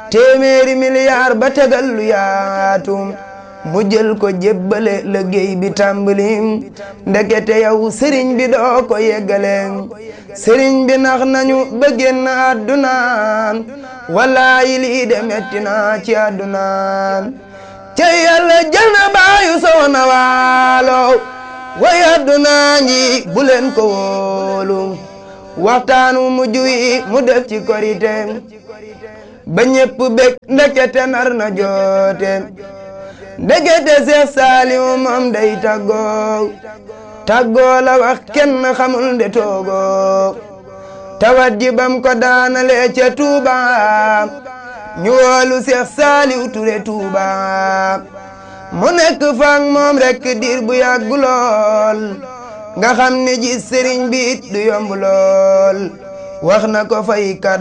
téeméeri milliard ba tegal lu yaatu mu jël ko jébbale liggéey bi tàmbali ndekete yow sëriñ bi doo ko yeggale sëriñ bi nax nañu ba génn àdduna wallaayi lii de metti na ci àdduna te yàlla jël na baayu soxna waalo way àdduna nji bu leen ko wóolu waxtaanu mujj wi mu def ci korite ba ñépp bég ndekete nar na joote ndekete Seex Saaliw moom day tàggoo tàggoo la wax kenn xamul nde toogoo tawat ji bam ko daanale ca Tuuba ñu woolu Seex Saaliw Ture Tuuba mu nekk faak moom rekk diir bu yàgg lool nga xam ne ji sëriñ bi it du yomb lool wax na ko fay kat